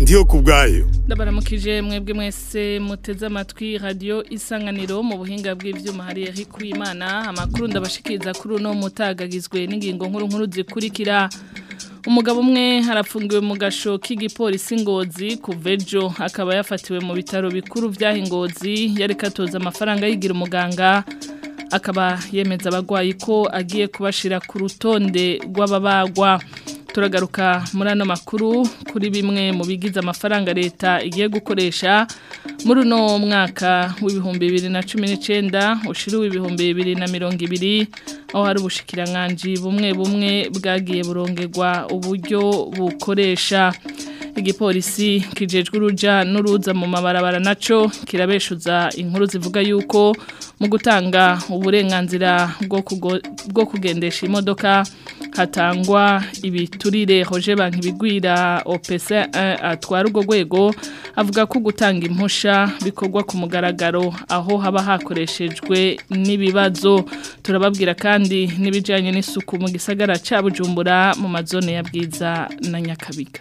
ndiyo ku bwayo ndabaramukije mwebwe mwese muteze amatwi radiyo isanganiro mu buhinga bw'ibyuma hari Eric Kwimana amakuru ndabashikiriza kuri uno mutagagizwe n'ingingo nkuru nkuru zikurikira umugabo umwe harafungiwe mu gasho k'igipolisi ngozi kuva ejo akaba yafatiwe mu bitaro bikuru by'aho ingozi yari katoza amafaranga yigira umuganga akaba yemeza abagwayi ko agiye kubashira ku rutonde rw'ababagwa turagaruka muri ano makuru kuri bimwe mu bigize amafaranga leta igiye gukoresha muri uno mwaka w'ibihumbi bibiri na cumi n'icyenda ushiriwe ibihumbi bibiri na mirongo ibiri aho hari ubushikiranganji bumwe bumwe bwagiye burongerwa uburyo bukoresha igipolisi kijejwe uruja n'uruza mu mabarabara naco kirabeshuza inkuru zivuga yuko mu gutanga uburenganzira bwo kugendesha imodoka hatangwa ibiturire hoje banki bigwira OPC atwara urwo rwego avuga ko gutanga impusha bikorwa ku mugaragaro aho haba hakoreshejwe n'ibibazo turababwira kandi n'ibijyanye n'isuku mu gisagara cya bujumbura mu mazone ya bwiza na nyakabiga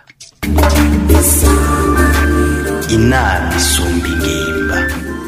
inama isumba ingimba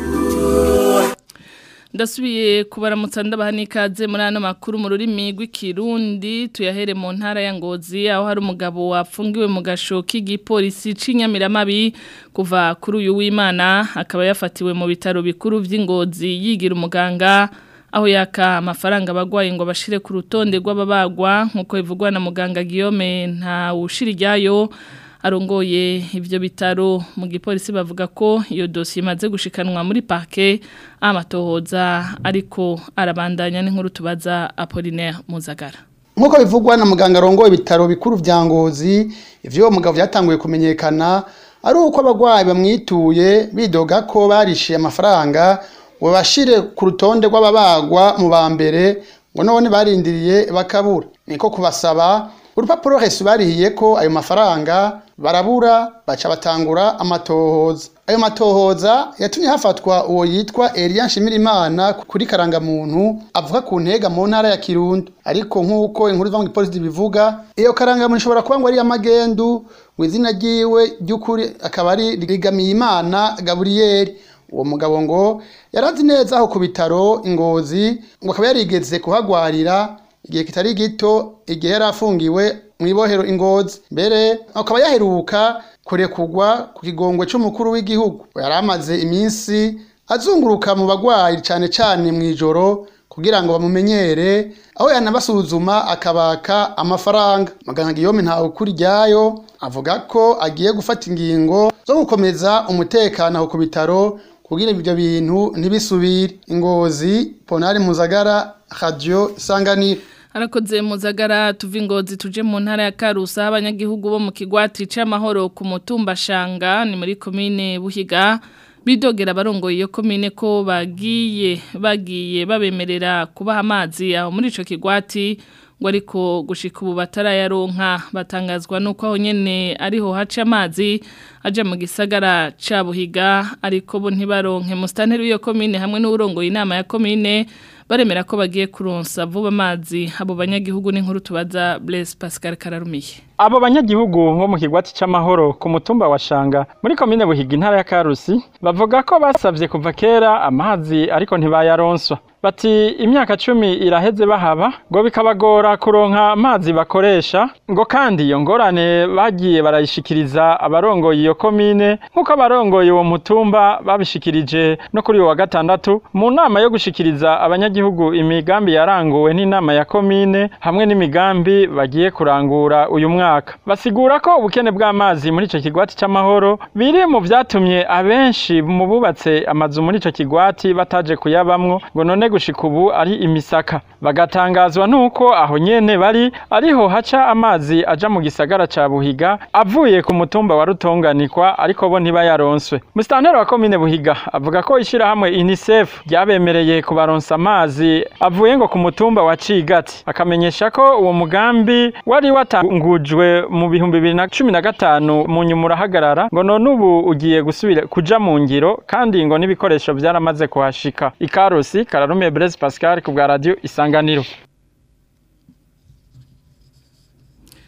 ndasubiye kubaramutsa ndabaha n'ikaze muri ano makuru mu rurimi rw'ikirundi tuyahere mu ntara ya ngozi aho hari umugabo wafungiwe mu gasho k'igipolisi c'inyamiramabi kuva kuri uyu w'imana akaba yafatiwe mu bitaro bikuru by'ingozi yigira umuganga aho yaka amafaranga abagwayi ngo bashire ku rutonde rw'ababagwa nk'uko bivugwa na muganga Guillaume nta wushira ijyayo arongoye ibyo bitaro mu gipolisi bavuga ko iyo dosiye imaze gushikanwa muri parke amatohoza ariko arabandanya n'inkuru tubaza Apollinaire Muzagara nk'uko bivugwa na muganga arongoye ibitaro bikuru vya ngozi ivyo uwo mugabo vyatanguye kumenyekana ari uko abagwayi bamwituye bidoga ko barishiye amafaranga ngo bashire ku rutonde rw'ababagwa mu ba mbere ngo none barindiriye bakabura niko kubasaba urupapuro resu barihiye ko ayo mafaranga barabura baca batangura amatohoza ayo matohoza yatumye hafatwa uwo yitwa Elia Nshimirimana kuri karangamuntu avuga ku ntega mu ntara ya Kirundo ariko nk'uko inkuru iva mu gipolisi bivuga iyo karangamuntu ishobora kuba ngo ari amagendu mu izina ryiwe ry'ukuri akaba ari Rigamiyimana Gabriel uwo mugabo ngo yarazi neza aho ku bitaro ingozi ngo akaba yarigeze kuhagwarira igihe kitari gito igihe yari afungiwe mu ibohero ingozi mbere akaba yaheruka kurekugwa ku kigongwe cy'umukuru w'igihugu yari amaze iminsi azunguruka mu bagwayi cyane cyane mu ijoro kugira ngo bamumenyere aho yanabasuzuma akabaka amafaranga muganga Guillaume ntawe ukuri ryayo avuga ko agiye gufata ingingo zo gukomeza umutekano aho ku bitaro kugira ibyo bintu ntibisubire ingozi ponari muzagara radio isanganiro Harakoze muzagara tuva ingozi tuje mu ntara ya Karusa abanyagihugu bo mu kigwati c'amahoro ku mutumba shanga ni muri commune Buhiga bidogera barongoye iyo commune ko bagiye bagiye babemerera kubaha amazi aho muri ico kigwati ngo ariko gushika ubu batarayaronka batangazwa nuko aho nyene ariho haca amazi aje mu gisagara ca Buhiga ariko bo ntibaronke mustanteri w'iyo commune hamwe n'urongoye inama ya commune baremera ko bagiye kuronsa vuba amazi abo banyagihugu n'inkuru tubaza Blaise Pascal Kararumiye abo banyagihugu bo mu kigwati c'amahoro ku mutumba wa Shanga muri komine Buhiga intara ya Karusi bavuga ko basavye kuva kera amazi ariko ntibayaronswa bati imyaka cumi iraheze bahaba ngo bikabagora kuronka amazi bakoresha ngo kandi iyo ngorane bagiye barayishikiriza abarongoye iyo komine nk'uko abarongoye uwo mutumba babishikirije no kuri uwo wa gatandatu mu nama yo gushikiriza abanyagihugu imigambi yaranguwe n'inama ya komine hamwe n'imigambi bagiye kurangura uyu mwaka basigura ko ubukene bw'amazi muri ico kigwati c'amahoro biri mu vyatumye abenshi mu bubatse amazu muri ico kigwati bataje kuyabamwo ngo none gushika ubu ari imisaka bagatangazwa nuko aho nyene bari ariho haca amazi aja mu gisagara ca Buhiga avuye ku mutumba wa Rutonganikwa ariko bo ntibayaronswe Mustanteri wa komine Buhiga avuga ko ishirahamwe UNICEF ryabemereye kubaronsa amazi avuye ngo ku mutumba wa Cigati akamenyesha ko uwo mugambi wari watangujwe mu bihumbi bibiri na cumi na gatanu mu nyuma urahagarara ngo none ubu ugiye gusubira kuja mu ngiro kandi ngo n'ibikoresho vyaramaze kuhashika ikarusi kararume Blaise Pascal ku bwa radio Isanganiro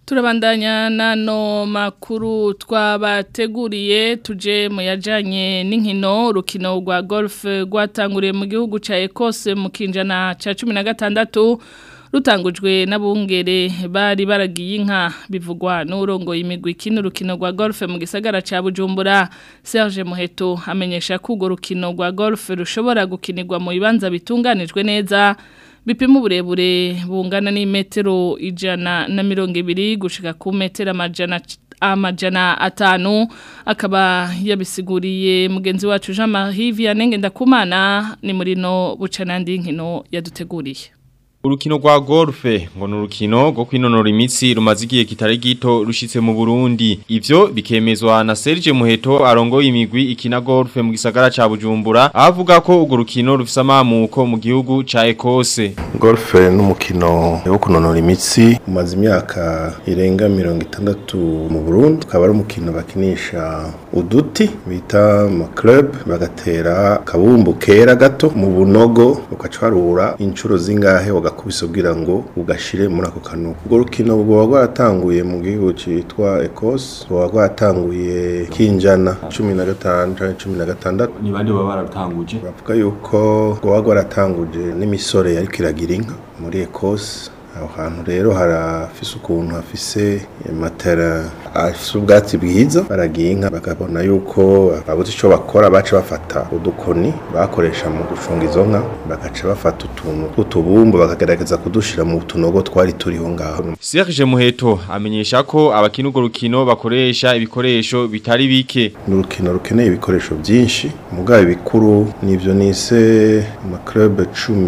turabandanya nano makuru twabateguriye tuje mu yajanye n'inkino urukino rwa golf rwatanguriye mu gihugu ca Ecosse mu kinjana ca 16 rutangujwe n'abungere bari baragiye inka bivugwa n'urongo imigwi kino rukino rwa golf mu gisagara ca Bujumbura Serge Muheto amenyesha ko urwo rukino rwa golf rushobora gukinirwa mu bibanza bitunganijwe neza bipima uburebure bungana n'imetero ijana na mirongo ibiri gushika ku metero amajana amajana atanu akaba yabisiguriye mugenzi wacu Jean Marie Vianney Ndakumana ni muri no bucanandi nkino yaduteguriye Urukino rwa golfe ngo nurukino rwo kwinonora imitsi rumaze igihe kitari gito rushitse mu Burundi ivyo bikemezwa na Serge Muheto arongoye imigwi ikina golfe mu gisagara ca Bujumbura avuga ko urwo rukino rufise amamuko mu gihugu ca Ecosse golfe n'umukino wo kunonora imitsi umaze imyaka irenga mirongo itandatu mu Burundi ukaba ari umukino bakinisha uduti bita ama club bagatera kabumbu kera gato mu bunogo ukacwarura inshuro zingahe ugakubisa kugira ngo ugashire muri ako kano ubwo rukino buba rwaratanguye mu gihugu cyitwa Ecosse buba rwaratanguye kinjana 15 canke 16 ni bande baba baratanguje bavuga yuko buba rwaratanguje n'imisore yariko iragira inka muri Ecosse aho hantu rero harafise ukuntu hafise matera afise ubwatsi bwiza baragiye inka bakabona yuko babuze ico bakora baca bafata udukoni bakoresha mu gucunga izo nka bagaca bafata utuntu tw'utubumbu bakagerageza kudushira mu tunogo twari turiho ngaho Serge Muheto amenyesha ko abakina urwo rukino bakoresha ibikoresho bitari bike ni urukino rukeneye ibikoresho byinshi mugabo ibikuru nivyo nise ama club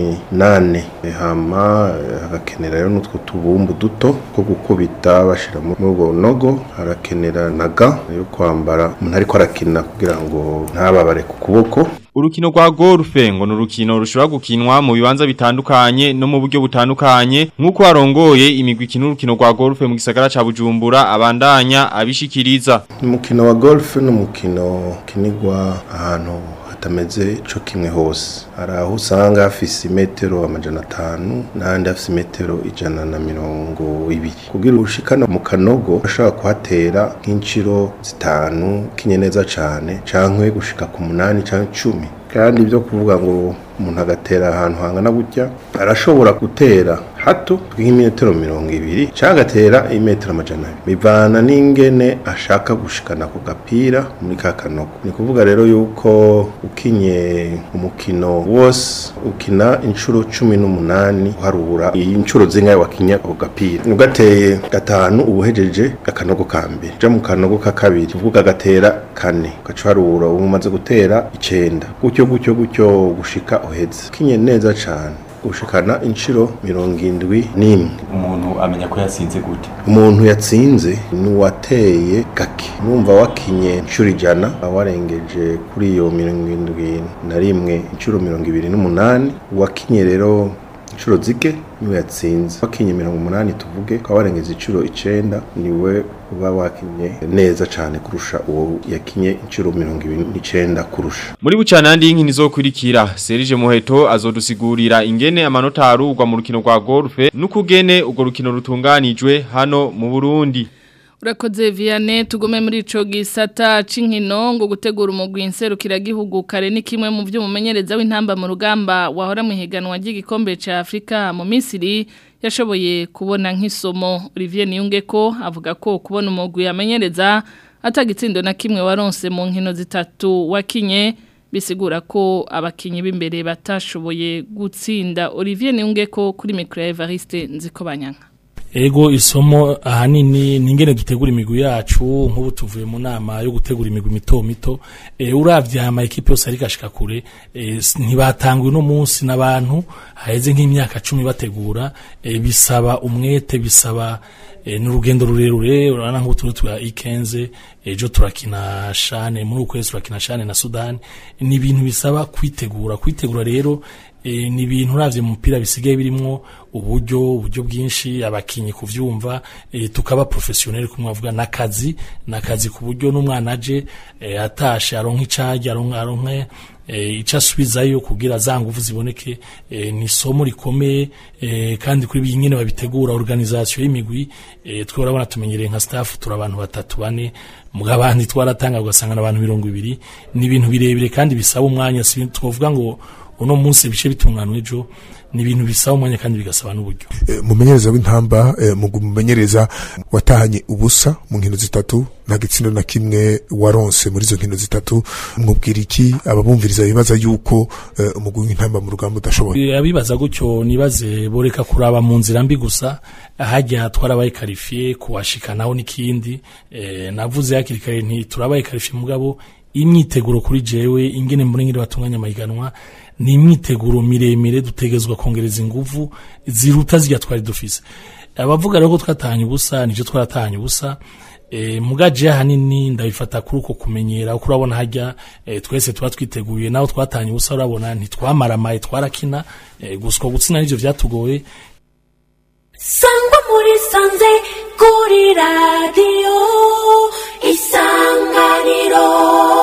18 hama hagakenera rero n'utwo tubumbu duto two gukubita bashira muri ubwo nogo harakenera naga yo kwambara umuntu ariko arakina kugira ngo ntababare ku kuboko Urukino rwa golfe ngo nurukino rushobora gukinwa mu bibanza bitandukanye no mu buryo butandukanye nkuko arongoye imigwi ikina urukino rwa golfe mu gisagara ca Bujumbura abandanya abishikiriza umukino wa golf n'umukino kinigwa ahantu hatameze co kimwe hose hari aho usanga hafise imetero amajana atanu n'ahandi hafise imetero ijana na mirongo ibiri kugira ushikana mu kanogo ashobora kuhatera nk'inciro zitanu kinye neza cane cankwe gushika ku munani canke cumi kandi ibyo kuvuga ngo umuntu agatera ahantu hangana gutya arashobora gutera hato nk'imetero mirongo ibiri cyangwa agatera imetero amajana abiri bivana n'ingene ashaka gushikana ku gapira muri ka kanogo ni kuvuga rero yuko ukinye umukino wose ukina inshuro cumi n'umunani uharura iyi inshuro zingahe wakinya ako gapira ugateye gatanu ubuhejeje akanogo ka mbere uja mu kanogo ka kabiri uvuga agatera kane ugaca uharura ubu umaze gutera icenda gutyo gutyo gutyo gushika uheze kinye neza cane gushikana inshuro mirongo indwi n'imwe umuntu amenya ko yatsinze gute umuntu yatsinze ni uwateye gake numva wakinye inshuro ijana warengeje kuri iyo mirongo indwi na rimwe inshuro mirongo ibiri n'umunani uwakinye rero inshuro zike niwe yatsinze wakinye mirongo umunani tuvuge ukaba warengeje inshuro icenda niwe uba wakinye neza cane kurusha uwo yakinye inshuro mirongo ibiri n'icenda kurusha muri bucanandi y'inkino izokurikira Serge Muheto azodusigurira ingene amanota arugwa mu rukino rwa golfe n'ukugene urwo rukino rutunganijwe hano mu Burundi Urakoze Vianney tugume muri ico gisata c'inkino ngo gutegura umugwi inserukira gihugu kare ni kimwe mu byo mumenyereza w'intamba mu rugamba wahora mu higanwa ry'igikombe ca Afrika mu Misiri yashoboye kubona nk'isomo Olivier Niyungeko avuga ko kubona umugwi yamenyereza atagitsindo na kimwe waronse mu nkino zitatu wakinye bisigura ko abakinyi b'imbere batashoboye gutsinda Olivier Niyungeko kuri micro Evariste Nzikobanyanga ego isomo ahanini ningene dutegura imigwi yacu nk'ubu tuvuye mu nama yo gutegura imigwi mito mito e, uravye ama ekipe yose ariko ashika kure e, ntibatanguye no munsi n'abantu haheze nk'imyaka cumi bategura e, bisaba umwete bisaba e, n'urugendo rurerure urabona nk'ubu turi twa ikenze ejo turakina shane muri ukwezi turakina shane na Sudan ni ibintu bisaba kwitegura kwitegura rero e, ni ibintu uravye mu mupira bisigaye birimwo uburyo uburyo bwinshi abakinyi kuvyumva e, tukaba professionnel kumwavuga nakazi nakazi ku buryo n'umwana aje e, atashe aronka icaje aronka aronka e, ico asubizayo kugira za nguvu ziboneke e, ni somo rikomeye e, kandi kuri biyi nyene babitegura organisation y'imigwi e, twe urabona tumenyereye nka staff turi abantu batatu bane mugabandi twaratanga ugasanga n'abantu mirongo ibiri ni ibintu birebire kandi bisaba umwanya si twovuga ngo uno munsi bice bitunganwa ejo ni ibintu bisaba umwanya kandi bigasaba n'uburyo e, mumenyereza w'intamba e, mumenyereza watahanye ubusa mu nkino zitatu nta gitsindo na kimwe waronse muri izo nkino zitatu mwubwira iki ababumviriza bibaza yuko e, umugwi w'intamba mu rugamba udashoboye abibaza gutyo nibaze boreka kuraba mu nzira mbi gusa hajya twarabaye karifiye kuwashikanaho n'ikindi e, navuze hakiri kare nti turabaye karifiye mugabo imyiteguro kuri jewe ingene mbona ngire batunganya amahiganwa ni imyiteguro miremire dutegezwa kongereza inguvu ziruta zirya twari dufise abavuga rero ko twatahanye ubusa nivyo twaratahanye ubusa e, mugaje hanini ndabifata kuri uko kumenyera uko urabona hajya e, twese tuba twiteguye naho twatahanye ubusa urabona ntitwamaramaye twarakina e, guswa gutsina nivyo vyatugoye sangwa muri sanze kuri radiyo isanganiro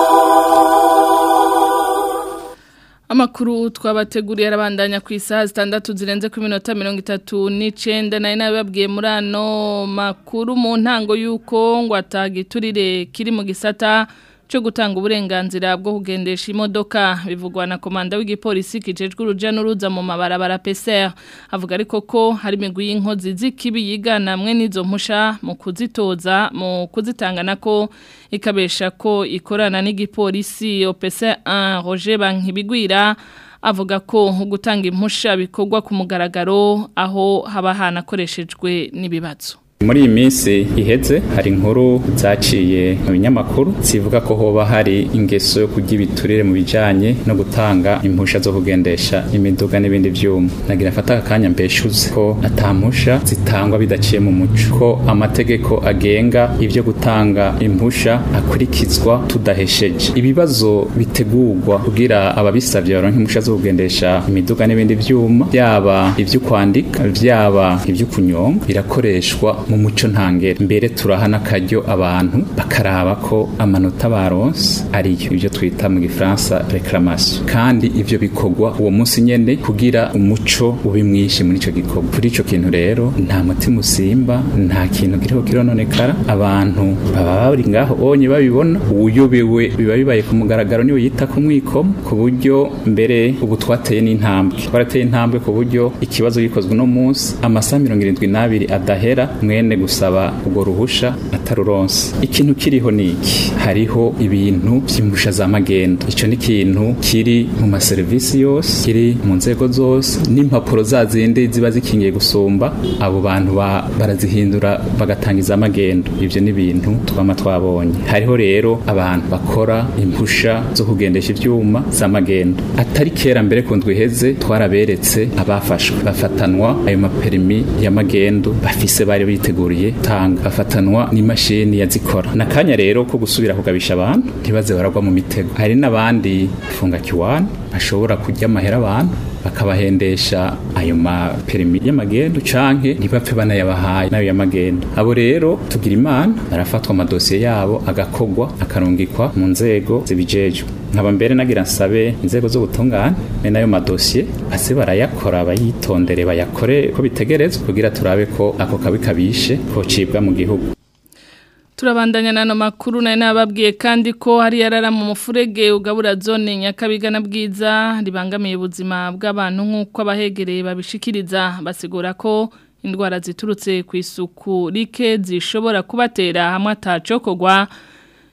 Amakuru twabateguriye arabandanya ku isaha zitandatu zirenze ku minota mirongo itatu n'icenda nayo nabibabwiye muri ano makuru mu ntango y'uko ngo atagiturire kiri mu gisata cyo gutanga uburenganzira bwo kugendesha imodoka bivugwa na komanda w'igipolisi kijejwe uruja n'uruza mu mabarabara PCR avuga ariko ko hari imigwi y'inkozi z'ikibi yigana mwe n'izo mpusha mu kuzitoza mu kuzitanga nako ikabesha ko ikorana n'igipolisi OPC 1 Roger Bankibigwira avuga ko gutanga impusha bikorwa ku mugaragaro aho haba hanakoreshejwe n'ibibazo muri iyi minsi iheze hari inkuru zaciye mu binyamakuru zivuga ko hoba hari ingeso yo kurya ibiturire mu bijanye no gutanga impusha zo kugendesha imiduga n'ibindi vyuma nagira mfata akanya mbeshuze ko atampusha zitangwa bidaciye mu muco ko amategeko agenga ivyo gutanga impusha akurikizwa tudahesheje ibibazo bitegurwa kugira ababisavye baronke impusha zo kugendesha imiduga n'ibindi vyuma byaba ivyo kwandika vyaba ivyo kunyonga birakoreshwa mu muco ntangere mbere turaha n'akaryo abantu bakaraba ko amanota baronse ariyo ibyo twita mu gifaransa reclamation kandi ivyo bikorwa uwo munsi nyene kugira umuco ube mwinshi muri ico gikorwa kuri ico kintu rero nta mutima usimba nta kintu kiriho kirononekara abantu baba bari ngaho onye babibona uwuyobewe biba bibaye ku mugaragaro niwe yita ku mwikomo ku buryo mbere ubu twateye n'intambwe twarateye intambwe ku buryo ikibazo gikozwe uno munsi amasaha mirongo irindwi n'abiri adahera mwene gusaba ubwo ruhusha ataruronse ikintu kiriho niki hariho ibintu by'impusha za magendo ico ni ikintu kiri mu maserivisi yose kiri mu nzego zose n'impapuro za zindi ziba zikingiye gusumba abo bantu barazihindura bagatangiza magendo ivyo ni ibintu twama twabonye hariho rero abantu bakora impusha zo kugendesha ivyuma za magendo atari kera mbere ku ndwi iheze twaraberetse abafashwe bafatanwa ayo maperimi ya magendo bafise bari biteguriye tanga bafatanwa n'imashini yazikora nakanya rero ko gusubira kugabisha abantu ntibaze baragwa mu mitego hari n'abandi funga kiwani bashobora kurya amahera abantu bakabahendesha ayo maperimi y'amagendo canke ntibapfe banayabahaye nayo y'amagendo abo rero tugira imana barafatwa amadosiye yabo agakogwa akarungikwa mu nzego zibijejwe nkaba mbere nagira nsabe inzego zo gutungana me nayo madosiye ase barayakora bayitondere bayakore ko bitegerezwa kugira turabe ko ako kabi kabishe ko cibwa mu gihugu Turabandanya nano makuru na nababwiye kandi ko hari yarara mu mufurege ugabura zone nyakabiga na bwiza ribangamiye ubuzima bw'abantu nk'uko abahegereye babishikiriza basigura ko indwara ziturutse ku isuku rike zishobora kubatera hamwe atacokogwa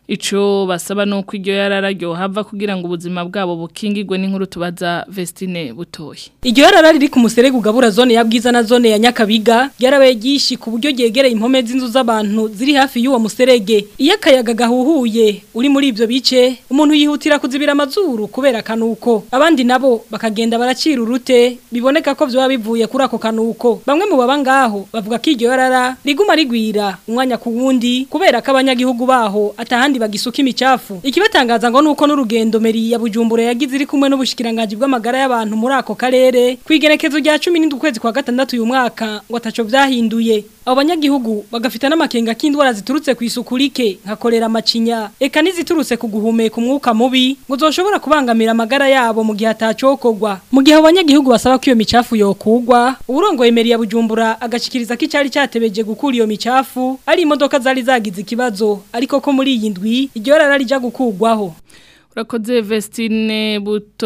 Ico basaba nuko iryo yarararyo hava kugira ngo ubuzima bwabo bukingirwe n'inkuru tubaza Vestine Butoyi. Iryo yarara riri ku muserege ugabura zone ya Bwiza na zone ya Nyakabiga yarabaye gishi ku buryo yegereye impome z'inzu z'abantu ziri hafi y'uwo muserege. Iyo akayaga gahuhuye uri muri ivyo bice umuntu yihutira kuzibira amazuru kubera kanuko. Abandi nabo bakagenda baracira urute biboneka ko vyo bivuye kuri ako kanuko. Bamwe mu baba ngaho bavuga ko iryo yarara riguma rigwira umwanya ku wundi kubera ko abanyagihugu baho atahandi bagisuka imicafu. Ikibatangaza ngo nuko n'urugendo meri ya Bujumbura yagize iri kumwe n'ubushikiranganje bw'amagara y'abantu muri ako karere kwigenekezo rya 17 kwezi kwa gatandatu uyu mwaka ngo ataco vyahinduye. Abo banyagihugu bagafita n'amakenga k'indwara ziturutse ku isuku rike nka kolera macinya eka niziturutse ku guhumeka umwuka mubi ngo zoshobora kubangamira amagara yabo mu gihe atacokogwa. Mu gihe abo banyagihugu basaba ko iyo micafu yokugwa, urongoye meri ya Bujumbura agashikiriza ko icari cyatebeje gukura iyo micafu ari imodoka zari zagize ikibazo ariko ko muri iyi ndwi iryo rara rija gukugwaho. Urakoze Vestine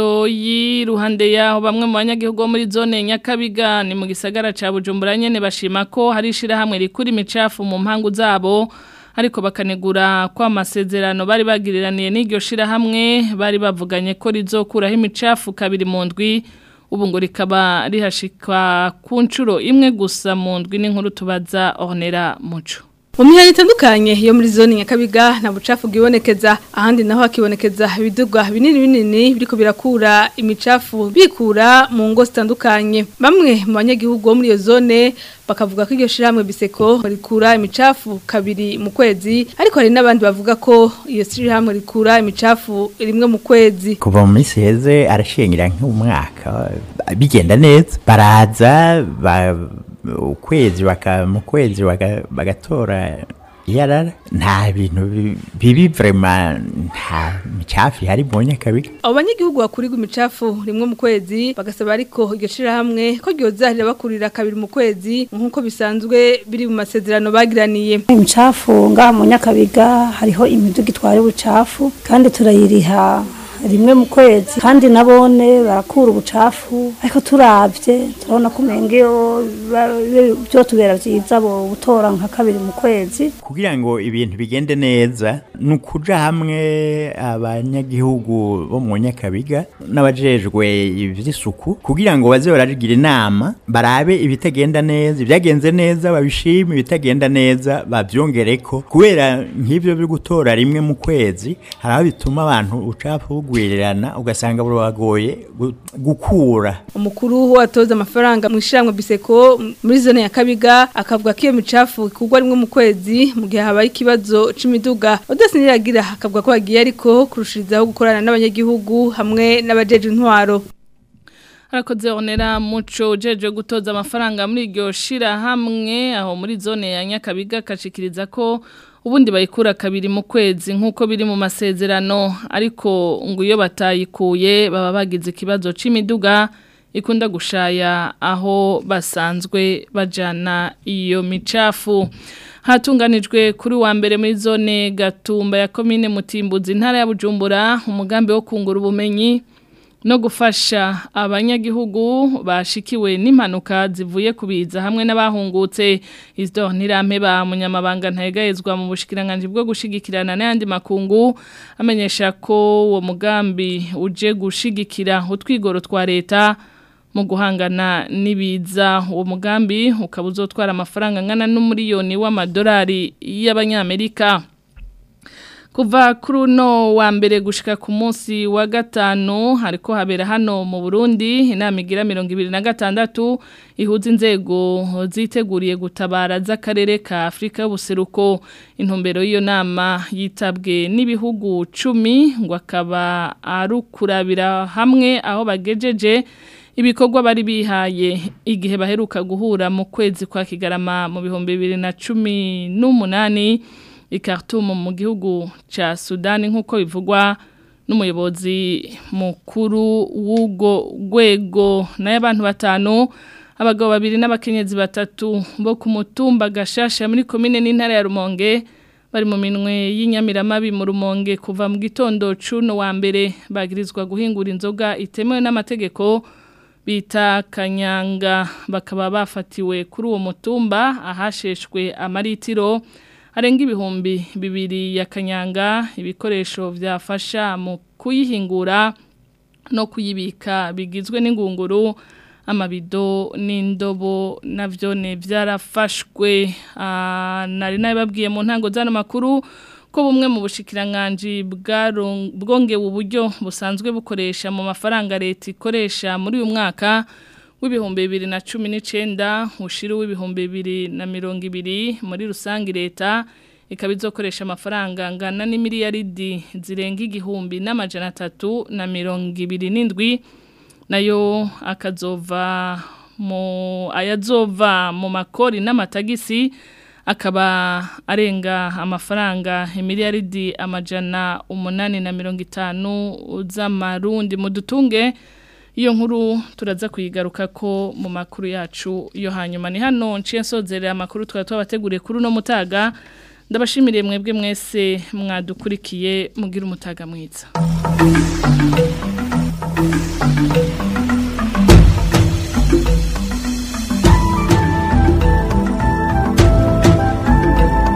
Butoyi ruhande yaho bamwe mu banyagihugu bo muri zone Nyakabiga ni mu gisagara ca Bujumbura nyene bashima ko hari ishira hamwe rikuri imicafu mu mpangu zabo ariko bakanegura kwa amasezerano bari bagiriraniye n'iryo shira hamwe bari bavuganye ko rizokuraho imicafu kabiri mu ndwi ubu ngo rikaba rihashikwa ku nshuro imwe gusa mu ndwi n'inkuru tubaza Ornera Muco mu mihanda itandukanye yo muri zone nyakabiga nta bucafu bwibonekeza ahandi naho hakibonekeza ibiduga binini binini biriko birakura imicafu bikura mu ngo zitandukanye bamwe mu banyagihugu bo muri iyo zone bakavuga ko iryo shirahamwe biseko rikura imicafu kabiri mu kwezi ariko hari n'abandi bavuga ko iyo shirahamwe rikura imicafu rimwe mu kwezi kuva mu minsi heze arashingira nk'umwaka bigenda neza baraza ba ukwezi baka mu kwezi bagatora yarara nta bintu bibi vraiment nta micafu hari mu nyakabiga abo banyagihugu bakurirwa imicafu rimwe mu kwezi bagasaba ariko iryo shirahamwe ko ryozahirira bakurira kabiri mu kwezi nk'uko bisanzwe biri mu masezerano bagiraniye imicafu ngaha mu nyakabiga hariho imiduga itwara ubucafu kandi turayiriha rimwe mu kwezi kandi nabone barakura ubucafu ariko turavye turabona ko umengeyo byo tubera vyiza bo gutora nka kabiri mu kwezi kugira ngo ibintu bigende neza ni ukuja hamwe abanyagihugu bo mu nyakabiga n'abajejwe ivy'isuku kugira ngo baze baragira inama barabe ibitagenda neza ibyagenze neza babishime ibitagenda neza bavyongereko kubera nk'ivyo byo gutora rimwe mu kwezi hari aho bituma abantu ucafu kugwirirana ugasanga buragoye gukura umukuru watoza amafaranga mu ishiramwe biseko muri zone ya kabiga akavuga ko iyo micafu ikugwa rimwe mu kwezi mu gihe habaye ikibazo c'imiduga udasiniragira akavuga ko bagiye ariko kurushirizaho gukorana n'abanyagihugu hamwe n'abajeje intwaro Harakoze onera muco ujeje gutoza amafaranga muri iryo shira hamwe aho muri zone ya Nyakabiga kashikiriza ko ubundi bayikura kabiri mu kwezi nk'uko biri mu masezerano ariko ngo iyo batayikuye baba bagize ikibazo c'imiduga ikunda gushaya aho basanzwe bajana iyo micafu hatunganijwe kuri wa mbere muri zone gatumba ya komine mutimbuzi intara ya bujumbura umugambi wo kungura ubumenyi no gufasha abanyagihugu bashikiwe n'impanuka zivuye kubiza hamwe n'abahungutse izo ntirampe ba munyamabanga ntayegayezwa mu bushikiranganje bwo gushigikirana n'ayandi makungu amenyesha ko uwo mugambi uje gushigikira utwigoro twa leta mu guhangana n'ibiza uwo mugambi ukaba uzotwara amafaranga angana n'umuriyoni w'amadolari y'abanyamerika kuva kuri uno wa mbere gushika ku munsi wa gatanu hariko habera hano mu Burundi inama igira mirongo ibiri na gatandatu ihuza inzego ziteguriye gutabara z'akarere ka Afrika y'ubuseruko intumbero y'iyo nama yitabwe n'ibihugu cumi ngo akaba arukurabira hamwe aho bagejeje ibikorwa bari bihaye igihe baheruka guhura mu kwezi kwa Kigarama mu bihumbi bibiri na cumi n'umunani ikartumu mu gihugu ca Sudani nk'uko bivugwa n'umuyobozi mukuru w'ubwo rwego nayo abantu batanu abagabo babiri n'abakenyezi batatu bo ku mutumba gashasha muri komine n'intara ya Rumonge bari mu minwe y'inyamiramabi mu Rumonge kuva mu gitondo cuno wa mbere bagirizwa guhingura inzoga itemewe n'amategeko bita kanyanga bakaba bafatiwe kuri uwo mutumba ahasheshwe amaritiro arenga ibihumbi bibiri ya kanyanga ibikoresho byafasha mu kuyihingura no kuyibika bigizwe n'ingunguru amabido n'indobo navyo ne byarafashwe nari nabibabwiye mu ntango z'ano makuru ko bumwe mu bushikiranganje bwongewe uburyo busanzwe bukoresha mu mafaranga leta ikoresha muri uyu mwaka w'ibihumbi bibiri na cumi n'icyenda ushira w'ibihumbi bibiri na mirongo ibiri muri rusange leta ikaba izokoresha amafaranga angana n'imiliyaridi zirenga igihumbi n'amajana atatu na mirongo ibiri n'indwi nayo akazova mu ayazova mu makori n'amatagisi akaba arenga amafaranga imiliyaridi amajana umunani na mirongo itanu z'amarundi mu dutunge iyo nkuru turaza kuyigaruka ko mu makuru yacu yo hanyuma ni hano nciye nsozerera amakuru twari twabateguriye kuri uno mutaga ndabashimiriye mwebwe mwese mwadukurikiye mugira umutaga mwiza